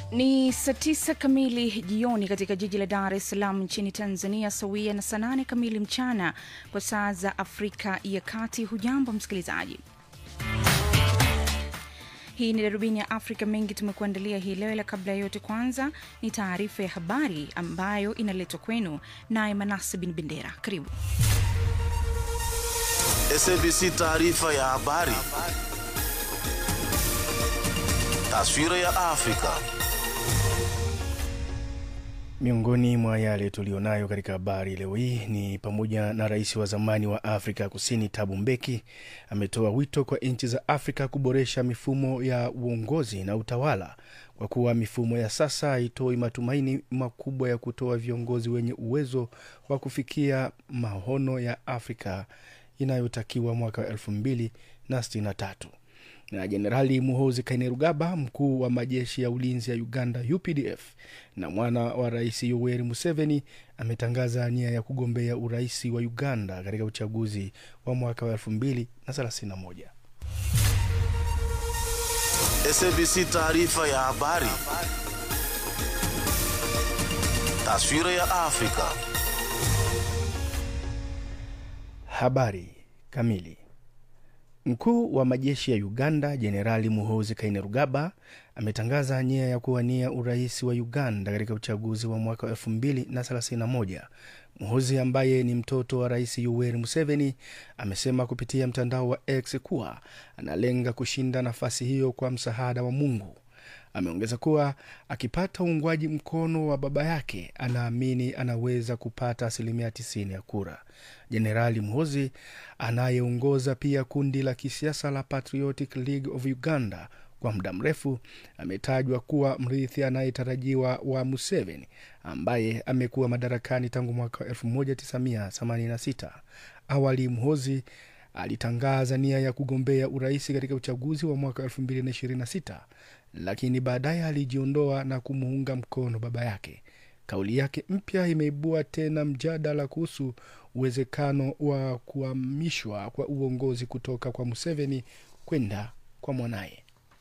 Ni saa tisa kamili jioni katika jiji la Dar es Salaam nchini Tanzania, sawia na saa nane kamili mchana kwa saa za Afrika ya Kati. Hujambo msikilizaji, hii ni darubini ya Afrika. Mengi tumekuandalia hii leo, ila kabla ya yote, kwanza ni taarifa ya habari ambayo inaletwa kwenu naye Manase Bin Bendera. Karibu. SABC taarifa ya habari. Taswira ya Afrika. Miongoni mwa yale tulionayo katika habari leo hii ni pamoja na rais wa zamani wa Afrika Kusini Thabo Mbeki ametoa wito kwa nchi za Afrika kuboresha mifumo ya uongozi na utawala kwa kuwa mifumo ya sasa haitoi matumaini makubwa ya kutoa viongozi wenye uwezo wa kufikia maono ya Afrika inayotakiwa mwaka wa elfu mbili na sitini na tatu na Jenerali Muhoozi Kainerugaba, mkuu wa majeshi ya ulinzi ya Uganda UPDF na mwana wa rais Yoweri Museveni, ametangaza nia ya kugombea urais wa Uganda katika uchaguzi wa mwaka wa elfu mbili na thelathini na moja. SABC taarifa ya habari. Taswira ya Afrika. Habari kamili. Mkuu wa majeshi ya Uganda Jenerali Muhoozi Kainerugaba ametangaza nia ya kuwania urais wa Uganda katika uchaguzi wa mwaka wa elfu mbili na thelathini na moja. Muhoozi ambaye ni mtoto wa rais Yoweri Museveni amesema kupitia mtandao wa X kuwa analenga kushinda nafasi hiyo kwa msaada wa Mungu. Ameongeza kuwa akipata uungwaji mkono wa baba yake anaamini anaweza kupata asilimia 90 ya kura. Jenerali Muhoozi anayeongoza pia kundi la kisiasa la Patriotic League of Uganda kwa muda mrefu ametajwa kuwa mrithi anayetarajiwa wa Museveni ambaye amekuwa madarakani tangu mwaka 1986. Awali Muhoozi alitangaza nia ya kugombea urais katika uchaguzi wa mwaka 2026 lakini baadaye alijiondoa na kumuunga mkono baba yake. Kauli yake mpya imeibua tena mjadala kuhusu uwezekano wa kuhamishwa kwa uongozi kutoka kwa Museveni kwenda kwa mwanaye.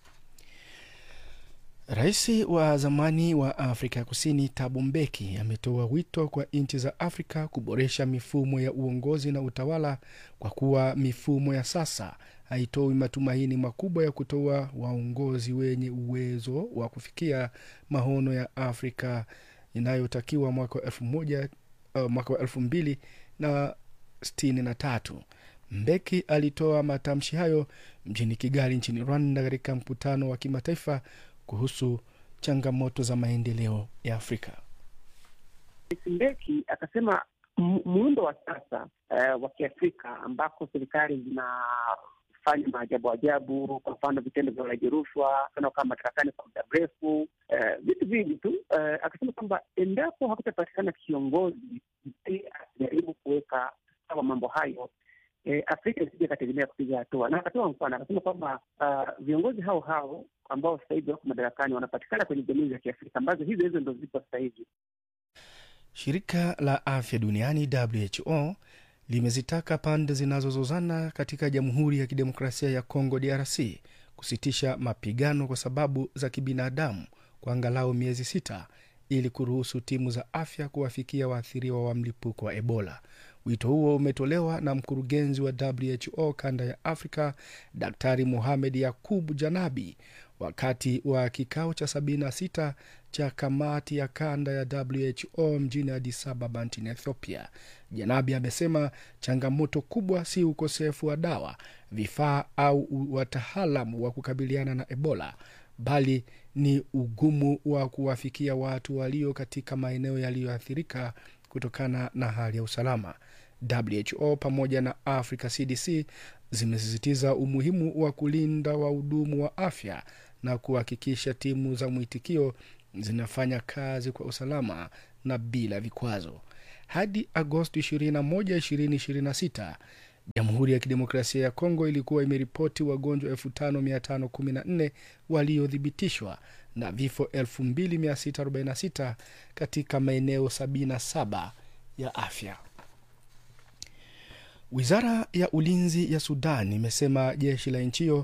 Rais wa zamani wa Afrika ya Kusini Thabo Mbeki ametoa wito kwa nchi za Afrika kuboresha mifumo ya uongozi na utawala kwa kuwa mifumo ya sasa haitoi matumaini makubwa ya kutoa waongozi wenye uwezo wa kufikia maono ya Afrika inayotakiwa mwaka wa elfu moja uh, mwaka wa elfu mbili na sitini na tatu. Mbeki alitoa matamshi hayo mjini Kigali nchini Rwanda katika mkutano wa kimataifa kuhusu changamoto za maendeleo ya Afrika. Mbeki akasema muundo wa sasa uh, wa Kiafrika ambako serikali zinafanya maajabu ajabu, kwa mfano vitendo vya ulaji rushwa, kama madarakani kwa muda mrefu, uh, vitu vingi tu uh, akasema kwamba endapo hakutapatikana kiongozi akijaribu kuweka sawa mambo hayo E, Afrika isije ikategemea kupiga hatua, na akatoa mfano akasema kwamba uh, viongozi hao hao ambao sasa hivi wako madarakani wanapatikana kwenye jamii za Kiafrika ambazo hizo hizo ndo zipo sasa hivi. Shirika la Afya Duniani WHO limezitaka pande zinazozozana katika Jamhuri ya Kidemokrasia ya Kongo DRC kusitisha mapigano kwa sababu za kibinadamu kwa angalau miezi sita ili kuruhusu timu za afya kuwafikia waathiriwa wa mlipuko wa Ebola. Wito huo umetolewa na mkurugenzi wa WHO kanda ya Afrika, Daktari Mohamed Yakub Janabi wakati wa kikao cha 76 cha kamati ya kanda ya WHO mjini Addis Ababa nchini Ethiopia. Janabi amesema changamoto kubwa si ukosefu wa dawa, vifaa au wataalamu wa kukabiliana na Ebola bali ni ugumu wa kuwafikia watu walio katika maeneo yaliyoathirika kutokana na hali ya usalama. WHO pamoja na Africa CDC zimesisitiza umuhimu wa kulinda wahudumu wa afya na kuhakikisha timu za mwitikio zinafanya kazi kwa usalama na bila vikwazo. Hadi Agosti 21, 2026 Jamhuri ya Kidemokrasia ya Kongo ilikuwa imeripoti wagonjwa 5514 waliothibitishwa na vifo 2646 katika maeneo 77 ya afya. Wizara ya ulinzi ya Sudan imesema jeshi la nchi hiyo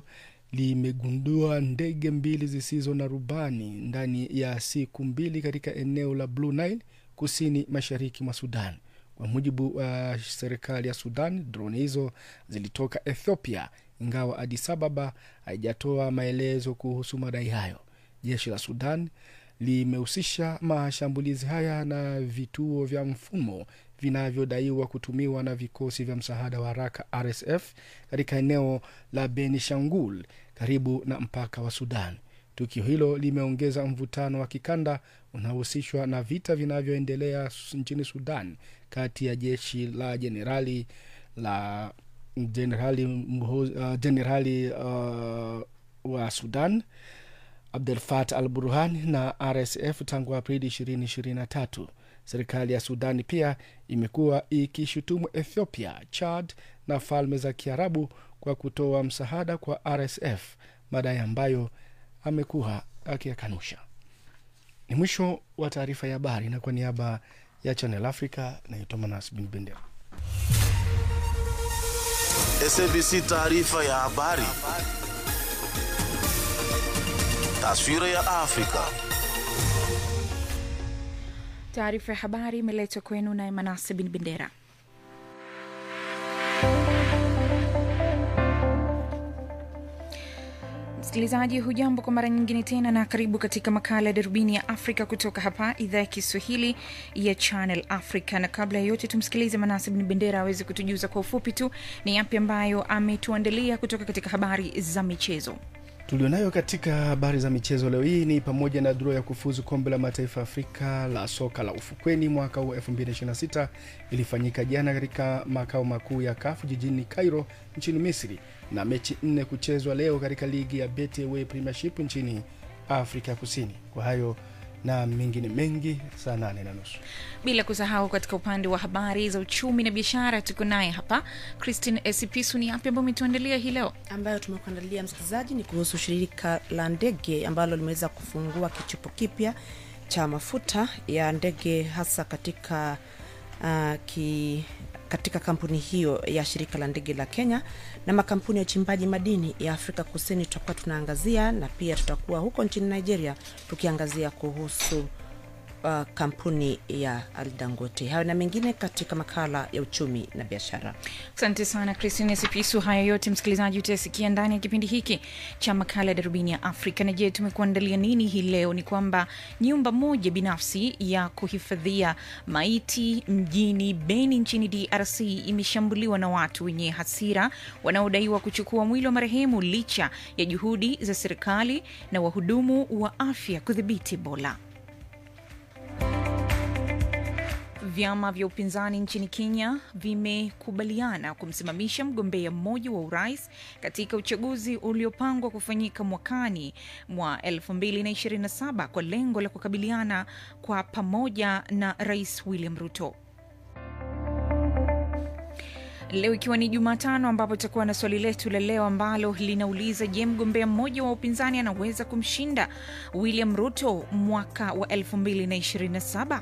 limegundua ndege mbili zisizo na rubani ndani ya siku mbili katika eneo la Blue Nile kusini mashariki mwa Sudan. Kwa mujibu wa uh, serikali ya Sudan, droni hizo zilitoka Ethiopia, ingawa Addis Ababa haijatoa maelezo kuhusu madai hayo. Jeshi la Sudan limehusisha mashambulizi haya na vituo vya mfumo vinavyodaiwa kutumiwa na vikosi vya msaada wa haraka RSF katika eneo la Benishangul karibu na mpaka wa Sudan. Tukio hilo limeongeza mvutano wa kikanda unaohusishwa na vita vinavyoendelea nchini Sudan kati ya jeshi la jenerali la jenerali uh, jenerali uh, wa Sudan Abdel Fattah al Burhan na RSF tangu Aprili 2023. Serikali ya Sudani pia imekuwa ikishutumu Ethiopia, Chad na Falme za Kiarabu kwa kutoa msaada kwa RSF, madai ambayo amekuwa akiyakanusha. Ni mwisho wa taarifa ya habari, na kwa niaba ya Channel Africa naitwa Manas Bin Bendera. SABC taarifa ya habari. Taswira ya Afrika. Taarifa ya habari imeletwa kwenu naye Manase Bin Bendera. Msikilizaji, hujambo kwa mara nyingine tena, na karibu katika makala ya darubini ya Afrika kutoka hapa idhaa ya Kiswahili ya Channel Africa. Na kabla ya yote, tumsikilize Manase Bin Bendera aweze kutujuza kwa ufupi tu ni yapi ambayo ametuandalia kutoka katika habari za michezo tulionayo katika habari za michezo leo hii ni pamoja na dro ya kufuzu kombe la mataifa Afrika la soka la ufukweni mwaka huu 2026 ilifanyika jana katika makao makuu ya kafu jijini Cairo nchini Misri, na mechi nne kuchezwa leo katika ligi ya Betway Premiership nchini Afrika Kusini. Kwa hayo na mengine mengi saa nane na nusu bila kusahau katika upande wa habari za uchumi na biashara tuko naye hapa Christine Esipisu. Ni yapi ambayo umetuandalia hii leo? ambayo tumekuandalia msikilizaji ni kuhusu shirika la ndege ambalo limeweza kufungua kichupo kipya cha mafuta ya ndege hasa katika uh, ki, katika kampuni hiyo ya shirika la ndege la Kenya na makampuni ya uchimbaji madini ya Afrika Kusini tutakuwa tunaangazia, na pia tutakuwa huko nchini Nigeria tukiangazia kuhusu uh, kampuni ya Aldangote. Hayo na mengine katika makala ya uchumi na biashara. Asante sana Christine Sipisu. Haya yote msikilizaji utayasikia ndani ya kipindi hiki cha makala ya darubini ya Afrika. Na je, tumekuandalia nini hii leo? Ni kwamba nyumba moja binafsi ya kuhifadhia maiti mjini Beni nchini DRC imeshambuliwa na watu wenye hasira wanaodaiwa kuchukua mwili wa marehemu licha ya juhudi za serikali na wahudumu wa afya kudhibiti Ebola. Vyama vya upinzani nchini Kenya vimekubaliana kumsimamisha mgombea mmoja wa urais katika uchaguzi uliopangwa kufanyika mwakani mwa 2027 kwa lengo la kukabiliana kwa pamoja na Rais William Ruto. Leo ikiwa ni Jumatano, ambapo tutakuwa na swali letu la leo ambalo linauliza je, mgombea mmoja wa upinzani anaweza kumshinda William Ruto mwaka wa 2027?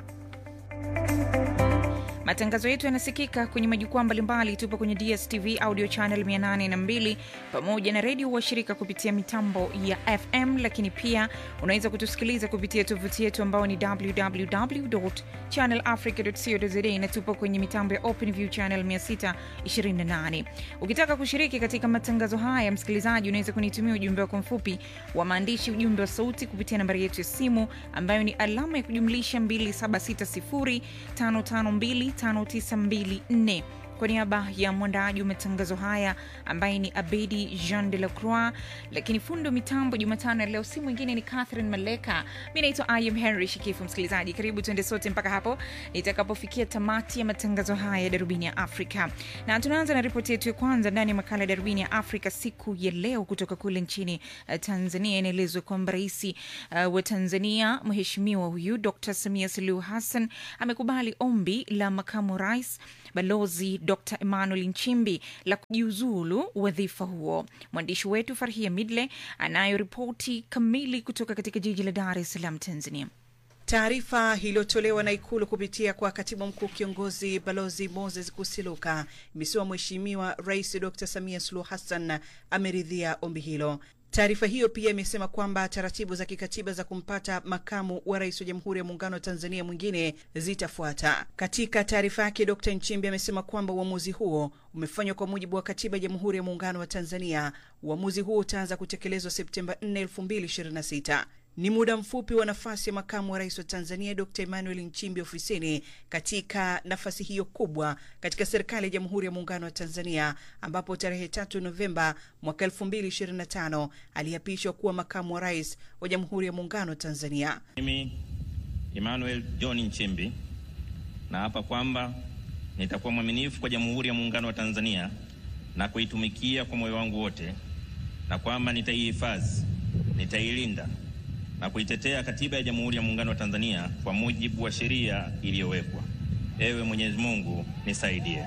Matangazo yetu yanasikika kwenye majukwaa mbalimbali. Tupo kwenye DSTV audio channel 802 pamoja na redio washirika kupitia mitambo ya FM, lakini pia unaweza kutusikiliza kupitia tovuti yetu ambao ni www channel africa co za, na tupo kwenye mitambo ya OpenView channel 628. Ukitaka kushiriki katika matangazo haya, msikilizaji, unaweza kunitumia ujumbe wako mfupi wa maandishi, ujumbe wa sauti kupitia nambari yetu ya simu ambayo ni alama ya kujumlisha 2760 552 5924 kwa niaba ya mwandaaji wa matangazo haya ambaye ni Abedi Jean de la Croix, lakini fundo mitambo Jumatano ya leo si mwingine ni Catherine Maleka. Mi naitwa Im Henry Shikifu. Msikilizaji, karibu tuende sote mpaka hapo nitakapofikia tamati ya matangazo haya ya Darubini ya Afrika, na tunaanza na ripoti yetu ya kwanza ndani ya makala ya Darubini ya Afrika siku ya leo kutoka kule nchini uh, Tanzania. Inaelezwa kwamba rais uh, wa Tanzania mheshimiwa huyu Dr Samia Suluhu Hassan amekubali ombi la makamu rais Balozi Dr Emmanuel Nchimbi la kujiuzulu wadhifa huo. Mwandishi wetu Farhia Midle anayo ripoti kamili kutoka katika jiji la Dar es Salaam, Tanzania. Taarifa iliyotolewa na Ikulu kupitia kwa katibu mkuu kiongozi Balozi Moses Kusiluka imesema Mheshimiwa Rais Dr Samia Suluhu Hassan ameridhia ombi hilo. Taarifa hiyo pia imesema kwamba taratibu za kikatiba za kumpata makamu wa rais wa Jamhuri ya Muungano wa Tanzania mwingine zitafuata. Katika taarifa yake, Dkt Nchimbi amesema kwamba uamuzi huo umefanywa kwa mujibu wa katiba ya Jamhuri ya Muungano wa Tanzania. Uamuzi huo utaanza kutekelezwa Septemba 4, 2026. Ni muda mfupi wa nafasi ya makamu wa rais wa Tanzania Dr Emmanuel Nchimbi ofisini katika nafasi hiyo kubwa katika serikali ya Jamhuri ya Muungano wa Tanzania, ambapo tarehe tatu Novemba mwaka 2025 aliapishwa kuwa makamu wa rais wa Jamhuri ya Muungano wa Tanzania. Mimi Emmanuel John Nchimbi naapa kwamba nitakuwa mwaminifu kwa Jamhuri ya Muungano wa Tanzania na kuitumikia kwa moyo wangu wote, na kwamba nitaihifadhi, nitailinda na kuitetea Katiba ya Jamhuri ya Muungano wa Tanzania kwa mujibu wa sheria iliyowekwa. Ewe Mwenyezi Mungu nisaidie.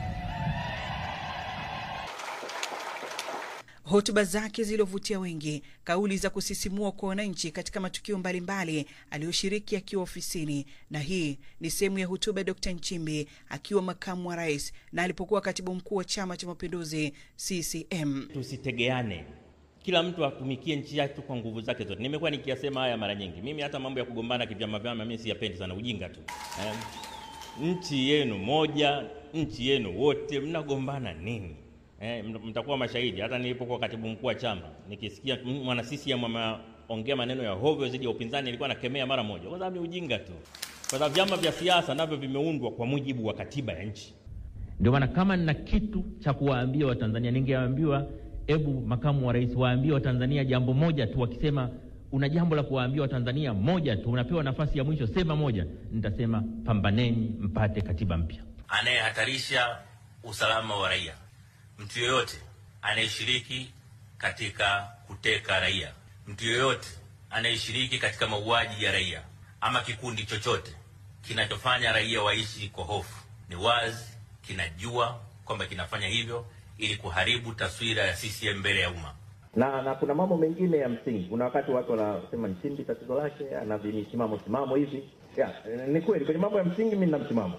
Hotuba zake zilizovutia wengi, kauli za kusisimua kwa wananchi katika matukio mbalimbali aliyoshiriki akiwa ofisini, na hii ni sehemu ya hotuba ya Dkt Nchimbi akiwa makamu wa rais na alipokuwa katibu mkuu wa Chama cha Mapinduzi CCM. Tusitegeane, kila mtu atumikie nchi yake kwa nguvu zake zote. Nimekuwa nikiyasema haya mara nyingi. Mimi hata mambo ya kugombana kivyama vyama mimi siyapendi sana, ujinga tu eh. Nchi yenu moja, nchi yenu wote, mnagombana nini? Eh, mtakuwa mashahidi. Hata nilipokuwa katibu mkuu wa chama nikisikia mwana CCM ameongea maneno ya hovyo dhidi ya upinzani, nilikuwa nakemea mara moja, kwa sababu ni ujinga tu, kwa sababu vyama vya siasa navyo vimeundwa kwa mujibu wa katiba ya nchi. Ndio maana kama nina kitu cha kuwaambia Watanzania, ningeambiwa hebu makamu wa rais waambie Watanzania jambo moja tu. Wakisema una jambo la kuwaambia Watanzania moja tu, unapewa nafasi ya mwisho, sema moja. Nitasema pambaneni mpate katiba mpya. Anayehatarisha usalama wa raia, mtu yoyote anayeshiriki katika kuteka raia, mtu yoyote anayeshiriki katika mauaji ya raia, ama kikundi chochote kinachofanya raia waishi kwa hofu, ni wazi kinajua kwamba kinafanya hivyo ili kuharibu taswira ya CCM mbele ya umma. Na na kuna mambo mengine ya msingi. Kuna wakati watu wanasema Nchimbi tatizo lake ana vimisimamo simamo hivi. Ya, ni kweli kwenye mambo ya msingi mimi nina msimamo.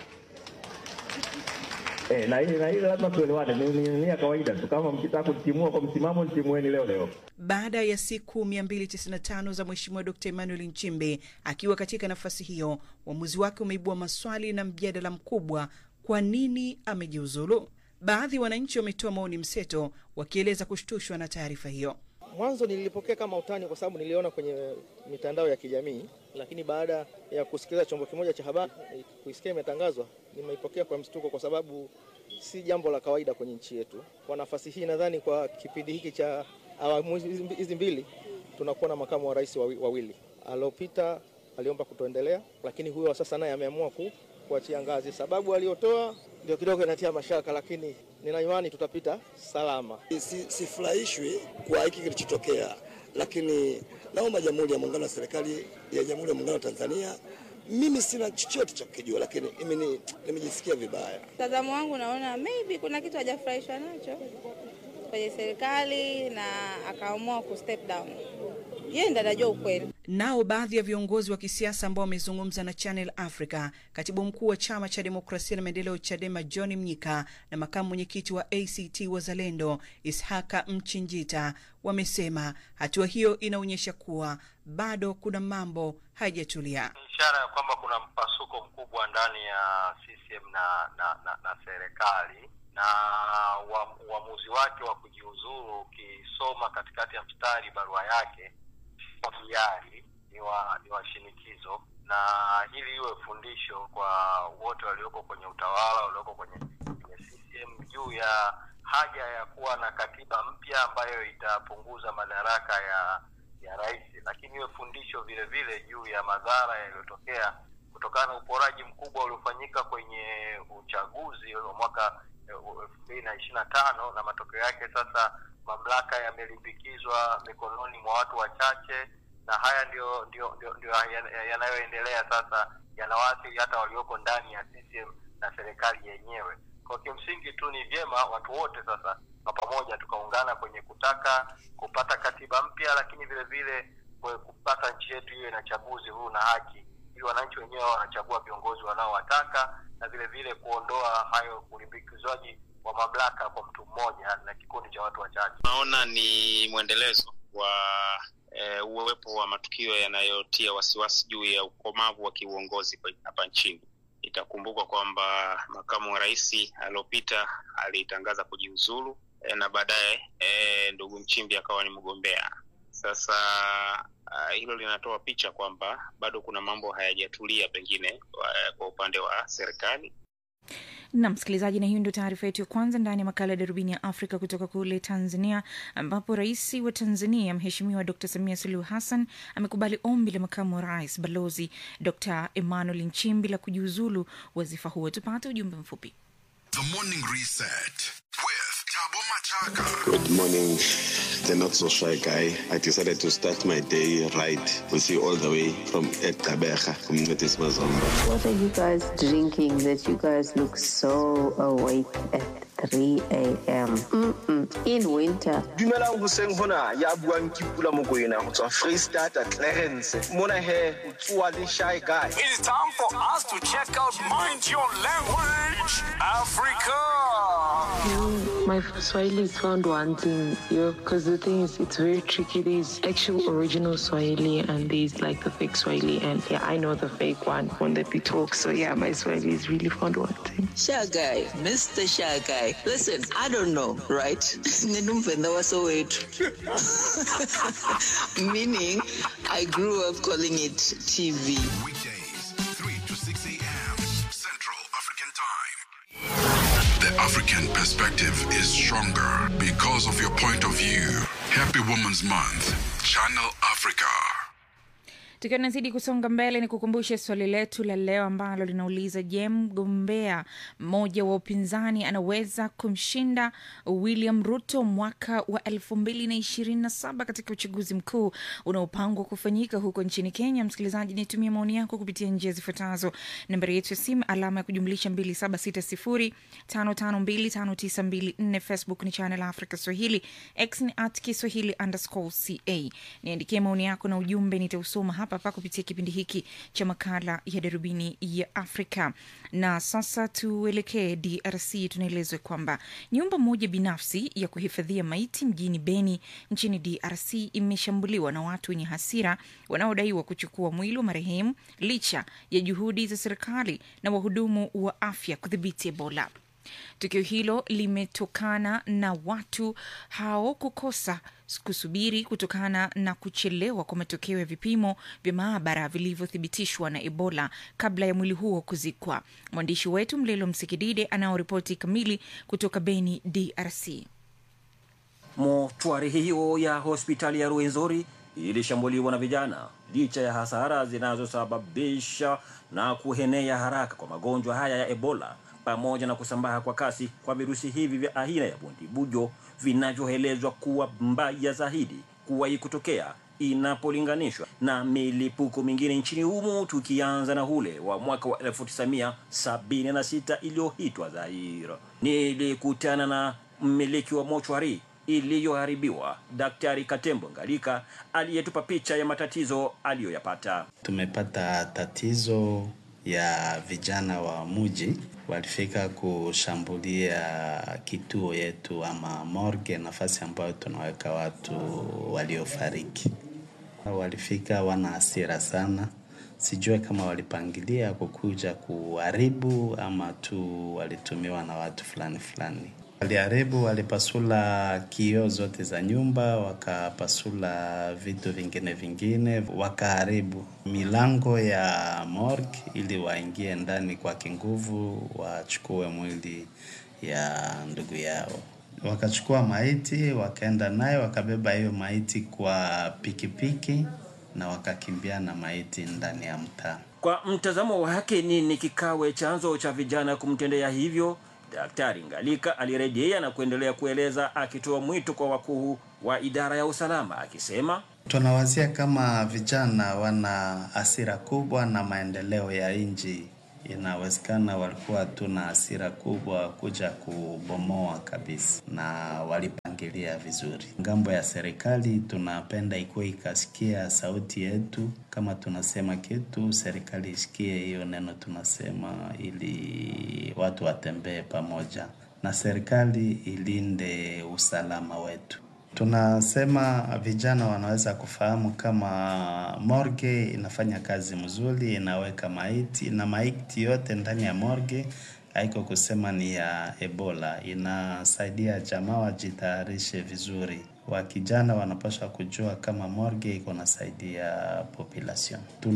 Eh, na hili na hili lazima tuelewane, ni, ni, ni ya kawaida tu. Kama mkitaka kutimua kwa msimamo, nitimueni leo leo. Baada ya siku 295 za Mheshimiwa Dkt Emmanuel Nchimbi akiwa katika nafasi hiyo, uamuzi wake umeibua maswali na mjadala mkubwa. Kwa nini amejiuzulu? Baadhi ya wananchi wametoa maoni mseto wakieleza kushtushwa na taarifa hiyo. Mwanzo nilipokea kama utani kwa sababu niliona kwenye mitandao ya kijamii, lakini baada ya kusikiliza chombo kimoja cha habari kuisikia imetangazwa, nimeipokea kwa mshtuko, kwa sababu si jambo la kawaida kwenye nchi yetu. Kwa nafasi hii, nadhani kwa kipindi hiki cha awamu hizi mbili tunakuwa na makamu wa rais wawili. Aliopita aliomba kutoendelea, lakini huyo wa sasa naye ameamua ku kuachia ngazi. Sababu aliyotoa ndio kidogo inatia mashaka, lakini nina imani tutapita salama. Sifurahishwi si kwa hiki kilichotokea, lakini naomba Jamhuri ya Muungano wa serikali ya Jamhuri ya Muungano wa Tanzania, mimi sina chochote cha kukijua, lakini mimi nimejisikia vibaya. Mtazamo wangu naona maybe kuna kitu hajafurahishwa nacho kwenye serikali na akaamua ku step down. Yeye ndiye anajua ukweli. Nao baadhi ya viongozi wa kisiasa ambao wamezungumza na Channel Africa, katibu mkuu wa chama cha demokrasia na maendeleo CHADEMA John Mnyika na makamu mwenyekiti wa ACT Wazalendo Ishaka Mchinjita wamesema hatua hiyo inaonyesha kuwa bado kuna mambo haijatulia. Ishara ya kwamba kuna mpasuko mkubwa ndani ya CCM na na, na, na serikali na uamuzi wake wa kujiuzuru, ukisoma katikati ya mstari barua yake wa hiari ni wa ni wa shinikizo, na hili iwe fundisho kwa wote walioko kwenye utawala, walioko kwenye, kwenye CCM juu ya haja ya kuwa na katiba mpya ambayo itapunguza madaraka ya ya rais, lakini iwe fundisho vile vile juu ya madhara yaliyotokea kutokana na uporaji mkubwa uliofanyika kwenye uchaguzi wa mwaka elfu mbili na ishirini na tano na matokeo yake sasa mamlaka yamelimbikizwa mikononi mwa watu wachache, na haya ndio ndio ndio, ndio yanayoendelea sasa, yanawaathiri hata walioko ndani ya CCM na serikali yenyewe. Kwa kimsingi tu ni vyema watu wote sasa kwa pamoja tukaungana kwenye kutaka kupata katiba mpya, lakini vile vile kupata nchi yetu iwe na chaguzi huru na haki, ili wananchi wenyewe wanachagua viongozi wanaowataka na vile vile kuondoa hayo ulimbikizwaji wa mamlaka kwa mtu mmoja na kikundi cha watu wachache. Naona ni mwendelezo wa e, uwepo wa matukio yanayotia wasiwasi juu ya ukomavu wa kiuongozi kwa- hapa nchini. Itakumbukwa kwamba makamu wa rais aliopita alitangaza kujiuzulu e, na baadaye e, ndugu Nchimbi akawa ni mgombea. Sasa uh, hilo linatoa picha kwamba bado kuna mambo hayajatulia pengine uh, kwa upande wa serikali na msikilizaji, na hiyo ndio taarifa yetu ya kwanza ndani ya makala ya darubini ya Afrika kutoka kule Tanzania, ambapo rais wa Tanzania Mheshimiwa Dr Samia Suluhu Hassan amekubali ombi la makamu wa rais Balozi Dr Emmanuel Nchimbi la kujiuzulu wadhifa huo. Tupate ujumbe mfupi. The Morning Reset with Tabo Machaka. Good morning, the not so shy guy. I decided to start my day right with you all the way from Ekabeja, from Netis Mazomba. What are you guys drinking that you guys look so awake at 3 a.m.? Mm-mm. In winter. dumelang hoseng hona ya buang ke pula mokoena go tswa freestata clarence mona he o tsoa le shy guy It is time for us to check out Mind Your Language Africa. My Swahili is found wanting, yo, because the thing is, it's very tricky. There's actual original Swahili and there's like the fake Swahili, and yeah, I know the fake one when that we talk. So yeah, my Swahili is really found wanting. Shy guy, Mr. Shy guy. Listen, I don't know, right? Ninumvenda wasowethu. Meaning, I grew up calling it TV. The African perspective is stronger because of your point of view. Happy Women's Month. Channel Africa. Tukiwa tunazidi kusonga mbele, ni kukumbushe swali letu la leo ambalo linauliza: Je, mgombea mmoja wa upinzani anaweza kumshinda William Ruto mwaka wa elfu mbili na ishirini na saba katika uchaguzi mkuu unaopangwa kufanyika huko nchini Kenya? Msikilizaji, nitumie maoni yako kupitia njia zifuatazo: nambari yetu ya simu alama ya kujumlisha 2760552594 Facebook ni Channel Africa Swahili, X ni at Kiswahili underscore ca. Niandikie maoni yako na ujumbe, nitausoma hapa hapa kupitia kipindi hiki cha makala ya darubini ya Afrika. Na sasa tuelekee DRC. Tunaelezwa kwamba nyumba moja binafsi ya kuhifadhia maiti mjini Beni nchini DRC imeshambuliwa na watu wenye hasira wanaodaiwa kuchukua mwili wa marehemu licha ya juhudi za serikali na wahudumu wa afya kudhibiti Ebola. Tukio hilo limetokana na watu hao kukosa kusubiri kutokana na kuchelewa kwa matokeo ya vipimo vya maabara vilivyothibitishwa na Ebola kabla ya mwili huo kuzikwa. Mwandishi wetu Mlelo Msikidide anaoripoti kamili kutoka Beni, DRC. Mochwari hiyo ya hospitali ya Ruenzori ilishambuliwa na vijana licha ya hasara zinazosababisha na kuhenea haraka kwa magonjwa haya ya Ebola pamoja na kusambaa kwa kasi kwa virusi hivi vya aina ya bundibujo vinavyoelezwa kuwa mbaya zaidi kuwahi kutokea inapolinganishwa na milipuko mingine nchini humo, tukianza na ule wa mwaka wa 1976 iliyoitwa Zaire. Nilikutana na mmiliki wa mochwari iliyoharibiwa Daktari Katembo Ngalika aliyetupa picha ya matatizo aliyoyapata. Tumepata tatizo ya vijana wa muji walifika kushambulia kituo yetu ama morgue, nafasi ambayo tunaweka watu waliofariki. Walifika wana hasira sana, sijue kama walipangilia kukuja kuharibu ama tu walitumiwa na watu fulani fulani. Waliharibu, walipasula kioo zote za nyumba, wakapasula vitu vingine vingine, wakaharibu milango ya morgue ili waingie ndani kwa kinguvu, wachukue mwili ya ndugu yao. Wakachukua maiti, wakaenda nayo, wakabeba hiyo maiti kwa pikipiki na wakakimbia na maiti ndani ya mtaa. Kwa mtazamo wake, nini kikawe chanzo cha vijana kumtendea hivyo? Daktari Ngalika alirejea na kuendelea kueleza akitoa mwito kwa wakuu wa idara ya usalama akisema, tunawazia kama vijana wana hasira kubwa na maendeleo ya nchi. Inawezekana walikuwa tuna hasira kubwa kuja kubomoa kabisa, na walipangilia vizuri. Ngambo ya serikali tunapenda ikuwe ikasikia sauti yetu, kama tunasema kitu, serikali isikie hiyo neno tunasema, ili watu watembee pamoja na serikali ilinde usalama wetu. Tunasema vijana wanaweza kufahamu kama morgue inafanya kazi mzuri, inaweka maiti na maiti yote ndani ya morgue haiko kusema ni ya Ebola, inasaidia jamaa wajitayarishe vizuri. Wakijana wanapaswa kujua kama morgue iko nasaidia population.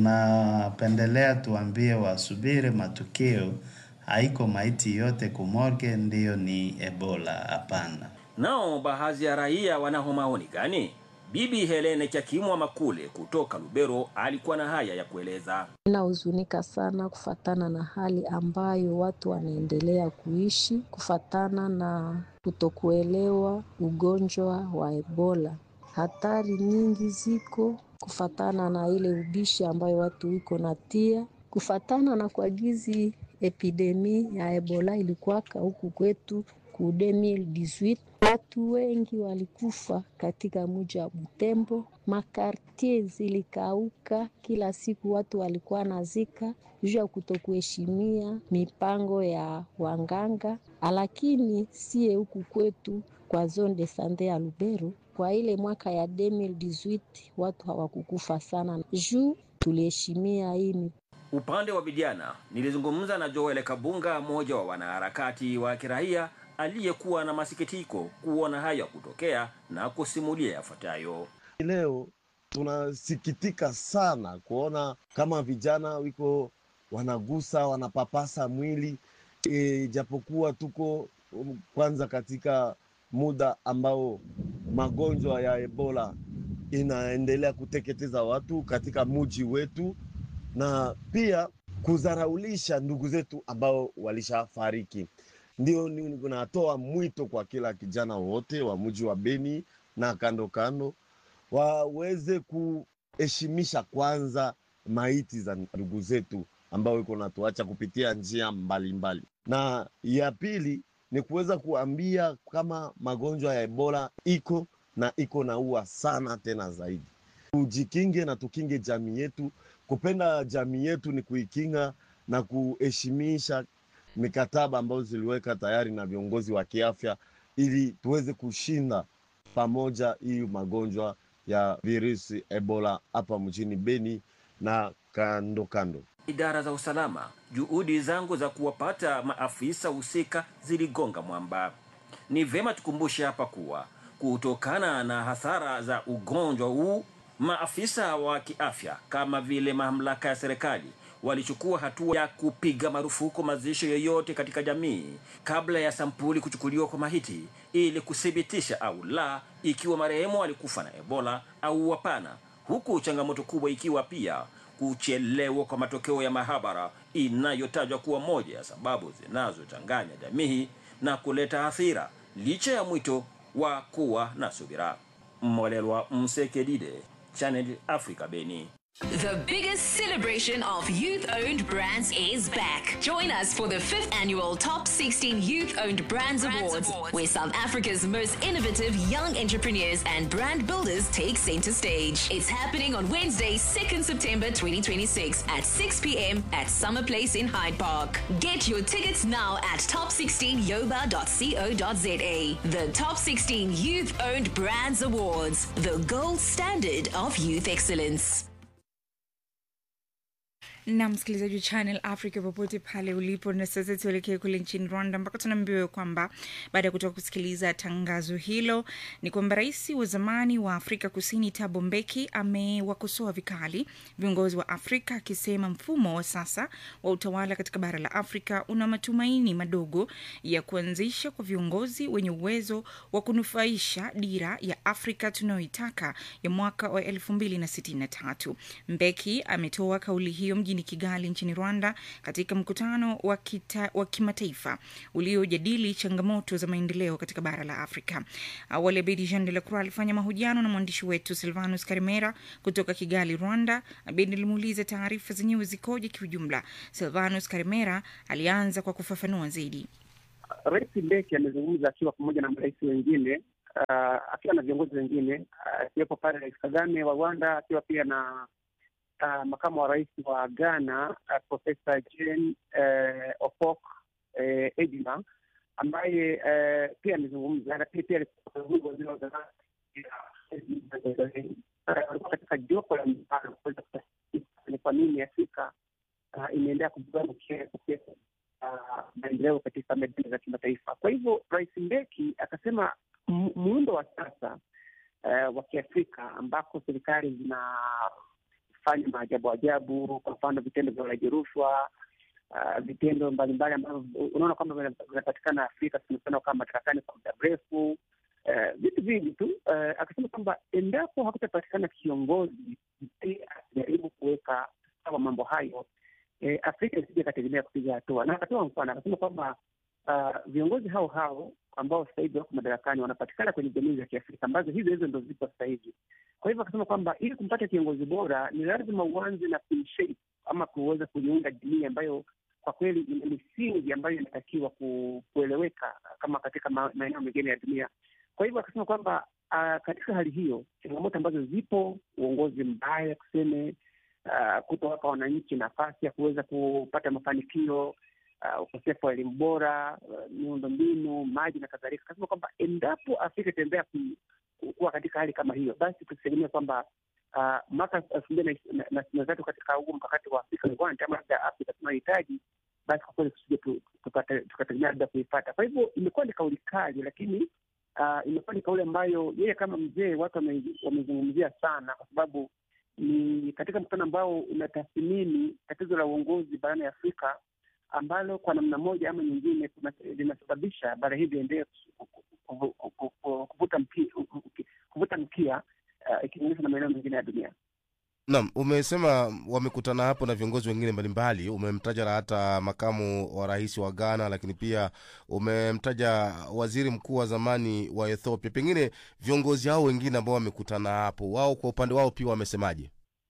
Tunapendelea tuambie wasubiri matukio, haiko maiti yote kumorgue ndiyo ni Ebola, hapana. Nao baadhi ya raia wana maoni gani? Bibi Helene Chakimwa Makule kutoka Lubero alikuwa na haya ya kueleza. Inahuzunika sana kufatana na hali ambayo watu wanaendelea kuishi kufatana na kutokuelewa ugonjwa wa Ebola. Hatari nyingi ziko kufatana na ile ubishi ambayo watu iko natia kufatana na kwa gizi epidemi ya Ebola ilikuwaka huku kwetu ku 2018 watu wengi walikufa katika mji wa Butembo, makartie zilikauka, kila siku watu walikuwa nazika juu ya kutokuheshimia mipango ya wanganga. Lakini sie huku kwetu kwa zone de sante ya Lubero, kwa ile mwaka ya 2018 watu hawakukufa sana juu tuliheshimia hii Upande wa vijana, nilizungumza na Joel Kabunga, mmoja wa wanaharakati wa kiraia aliyekuwa na masikitiko kuona haya kutokea na kusimulia yafuatayo. Leo tunasikitika sana kuona kama vijana wiko wanagusa wanapapasa mwili e, japokuwa tuko um, kwanza katika muda ambao magonjwa ya Ebola inaendelea kuteketeza watu katika muji wetu na pia kudharaulisha ndugu zetu ambao walishafariki. Ndio natoa mwito kwa kila kijana wote wa mji wa Beni na kando kando waweze kuheshimisha kwanza maiti za ndugu zetu ambao iko natuacha kupitia njia mbalimbali mbali. Na ya pili ni kuweza kuambia kama magonjwa ya Ebola iko na iko naua sana tena zaidi. Tujikinge na tukinge jamii yetu. Kupenda jamii yetu ni kuikinga na kuheshimisha mikataba ambazo ziliweka tayari na viongozi wa kiafya ili tuweze kushinda pamoja hii magonjwa ya virusi Ebola hapa mjini Beni na kando kando. Idara za usalama, juhudi zangu za kuwapata maafisa husika ziligonga mwamba. Ni vema tukumbushe hapa kuwa kutokana na hasara za ugonjwa huu, maafisa wa kiafya kama vile mamlaka ya serikali walichukua hatua ya kupiga marufuku mazishi yoyote katika jamii kabla ya sampuli kuchukuliwa kwa mahiti ili kuthibitisha au la ikiwa marehemu alikufa na Ebola au hapana, huku changamoto kubwa ikiwa pia kuchelewa kwa matokeo ya mahabara inayotajwa kuwa moja ya sababu zinazochanganya jamii na kuleta hasira, licha ya mwito wa kuwa na subira. Mwalelwa Msekedide, Channel Africa, Beni. The biggest celebration of youth owned brands is back. Join us for the fifth annual Top 16 Youth Owned Brands, Awards, where South Africa's most innovative young entrepreneurs and brand builders take center stage. It's happening on Wednesday, 2nd September 2026 at 6 p.m. at Summer Place in Hyde Park. Get your tickets now at top16yoba.co.za. The Top 16 Youth Owned Brands Awards, the gold standard of youth excellence. na msikilizaji wa Channel Africa popote pale ulipo, na sasa tuelekee kule nchini Rwanda ambako tunaambiwa kwamba baada ya kutoka kusikiliza tangazo hilo ni kwamba rais wa zamani wa Afrika Kusini Thabo Mbeki amewakosoa vikali viongozi wa Afrika akisema mfumo wa sasa wa utawala katika bara la Afrika una matumaini madogo ya kuanzisha kwa viongozi wenye uwezo wa kunufaisha dira ya Afrika tunayoitaka ya mwaka wa elfu mbili na sitini na tatu. Mbeki ametoa kauli hiyo mjini Kigali nchini Rwanda katika mkutano wa, kita, wa kimataifa uliojadili changamoto za maendeleo katika bara la Afrika. Awali Abedi Jean de la Croix alifanya mahojiano na mwandishi wetu Silvanus Karimera kutoka Kigali, Rwanda. Abedi alimuuliza taarifa zenyewe zikoje kiujumla. Silvanus Karimera alianza kwa kufafanua zaidi. Rais Mbeki amezungumza akiwa pamoja na marais wengine uh, akiwa na viongozi wengine akiwepo uh, pale Rais Kagame wa Rwanda akiwa pia na Uh, makamu wa rais wa Ghana uh, Profesa Jane uh, Opok uh, Edima ambaye uh, pia amezungumza, lakini pia waziri wa zamani walikuwa katika jopo la mjadala kuweza kutathmini ni kwa nini Afrika uh, imeendelea kubeba maendeleo katika medani za kimataifa. Kwa hivyo Rais Mbeki akasema mu- muundo wa sasa uh, wa Kiafrika ambako serikali zinafanya maajabu ajabu, kwa mfano vitendo vya ulaji rushwa uh, vitendo mbalimbali ambavyo unaona kwamba vina- vinapatikana Afrika tumefanya kama madarakani kwa muda mrefu eh, vitu vingi tu eh, akasema kwamba endapo hakutapatikana kiongozi ambaye ajaribu kuweka sawa mambo hayo eh, Afrika isije ikategemea kupiga hatua, na akatoa mfano akasema kwamba uh, viongozi hao hao ambao sasa hivi wako madarakani wanapatikana kwenye jamii za Kiafrika ambazo hizo hizo ndo zipo sasa hivi. Kwa hivyo akasema kwamba ili kumpata kiongozi bora ni lazima uanze na kumshape ama kuweza kuiunda jamii ambayo kwa kweli ina misingi ambayo inatakiwa ku, kueleweka kama katika ma- maeneo mengine ya dunia. Kwa hivyo akasema kwamba uh, katika hali hiyo changamoto ambazo zipo, uongozi mbaya tuseme, uh, kutowapa wananchi nafasi ya kuweza kupata mafanikio uh, ukosefu wa elimu bora, uh, miundo mbinu, maji na kadhalika. Akasema kwamba endapo Afrika itaendelea ku- ku- kuwa katika hali kama hiyo, basi tusitegemea kwamba uh, mwaka elfu mbili na ishirini na ishirini na tatu katika huu mkakati wa Afrika Rewind ama labda Afrika tunayohitaji basi kwa kweli tusije tu- tukate- tukategemea labda kuipata. Kwa hivyo imekuwa ni kauli kali, lakini uh, imekuwa ni kauli ambayo yeye kama mzee watu wame- wamezungumzia sana, kwa sababu ni katika mkutano ambao unatathmini tatizo la uongozi barani Afrika ambalo kwa namna moja ama nyingine kuna- linasababisha bara hili liendelee ku- ku- ku- ku- ku- kuvuta mkia, kuvuta mkia uh, ikilinganisha na maeneo mengine ya dunia. Naam, umesema wamekutana hapo na viongozi wengine mbalimbali. Umemtaja hata makamu wa rais wa Ghana, lakini pia umemtaja waziri mkuu wa zamani wa Ethiopia. Pengine viongozi hao wengine ambao wamekutana hapo, wao kwa upande wao pia wamesemaje?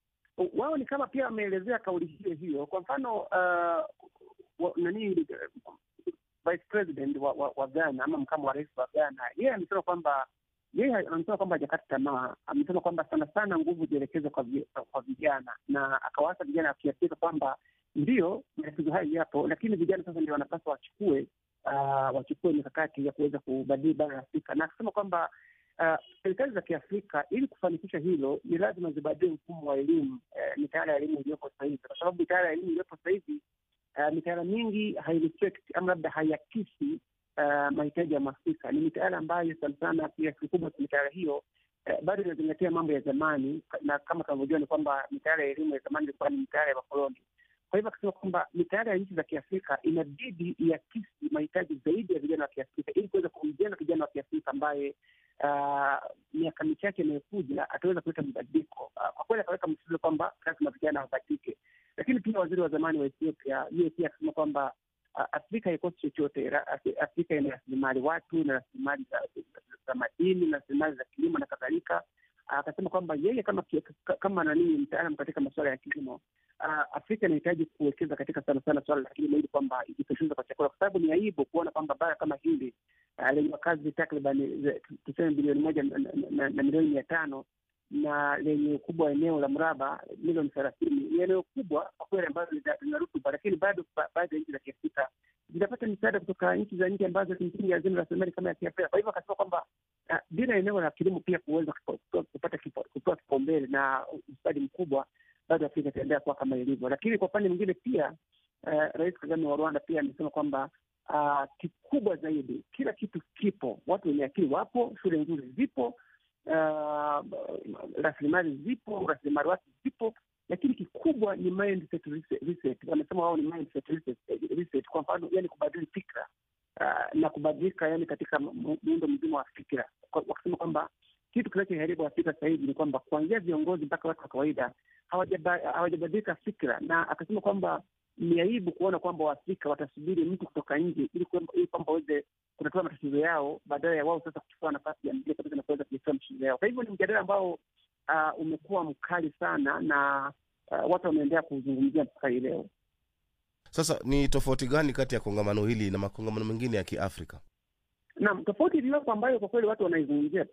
wao ni kama pia wameelezea kauli hiyo hiyo. Kwa mfano uh, wa, nani uh, vice president wa, wa, wa Ghana ama makamu wa rais wa Ghana, yeye amesema kwamba yeye amesema kwamba hajakata tamaa. Amesema kwamba sana sana nguvu zielekezwe kwa, vi- kwa vijana, na akawaasa vijana wa Kiafrika kwamba ndio matatizo hayo yapo, lakini vijana sasa ndio wanapaswa wachukue uh, wachukue mikakati ya kuweza kubadili bara la Afrika, na akasema kwamba uh, serikali za Kiafrika ili kufanikisha hilo ni lazima zibadili mfumo wa elimu eh, mitaala ya elimu iliyopo sasa hivi, kwa sababu mitaala ya elimu iliyopo sasa hivi uh, mitaala mingi haireflect ama labda haiakisi uh, mahitaji ya Mwafrika. Ni mitaala ambayo sana sana kiasi kikubwa cha mitaala hiyo eh, bado inazingatia mambo ya zamani, na kama tunavyojua ni kwamba mitaala ya elimu ya zamani ilikuwa ni mitaala ya wakoloni. Kwa hivyo akasema kwamba mitaala ya nchi za Kiafrika inabidi iakisi mahitaji zaidi ya vijana wa Kiafrika ili kuweza kumjenga kijana wa Kiafrika ambaye ah, miaka michache inayokuja ataweza kuleta mabadiliko. Ah, Kwa kweli akaweka msisitizo kwamba lazima vijana wabadilike, lakini pia waziri wa zamani wa Ethiopia yeye pia akasema kwamba ah, Afrika haikosi chochote. Ra- Afri- Afrika ina rasilimali watu, ina rasilimali za, za, za madini, na rasilimali za kilimo na kadhalika. Ah, Akasema kwamba yeye kama ki- ka- kama nani mtaalam katika masuala ya kilimo ah, Afrika inahitaji kuwekeza katika sana sana suala la kilimo ili kwamba ijitosheleze kwa chakula, kwa sababu ni aibu kuona kwamba bara kama hili ah, lenye wakazi takriban ze- tuseme bilioni moja na, na, na, na milioni mia tano na lenye ukubwa wa eneo la mraba milioni thelathini ni eneo kubwa kwa kweli ambalo lina lina rutuba, lakini bado ba- baadhi ya nchi za Kiafrika zinapata misaada kutoka nchi za nje ambazo kimsingi hazina rasilimali kama ya Kiafrika. Kwa hivyo akasema kwamba ah, bila eneo la kilimo pia kuweza kupa- kupata kipa- kupewa kipaumbele na ustadi mkubwa, bado Afrika itaendelea kuwa kama ilivyo. Lakini kwa upande mwingine pia eh, Rais Kagame wa Rwanda pia amesema kwamba ah, kikubwa zaidi, kila kitu kipo, watu wenye akili wapo, shule nzuri zipo, ah, rasilimali zipo, rasilimali watu zipo, lakini kikubwa ni mindset reset- reset. Wanasema wao ni mindset reset, reset. Kwa mfano, yani kubadili fikra ah, na kubadilika yani katika mu- muundo mzima wa fikra, Kwa- wakisema kwamba kitu kinachoharibu Afrika sasa hivi ni kwamba kuanzia viongozi mpaka watu wa kawaida hawajaba- hawajabadilika fikra, na akasema kwamba ni aibu kuona kwamba Waafrika watasubiri mtu kutoka nje ili kwamba ili kwamba waweze kutatua matatizo yao badala ya wao sasa kuchukua nafasi ya mbele kabisa na kuweza kutatua matatizo yao. Kwa hivyo ni mjadala ambao uh, umekuwa mkali sana na uh, watu wameendelea kuzungumzia mpaka hii leo. Sasa ni tofauti gani kati ya kongamano hili na makongamano mengine ya Kiafrika? Naam, tofauti iliyopo ambayo kwa kweli watu wanaizungumzia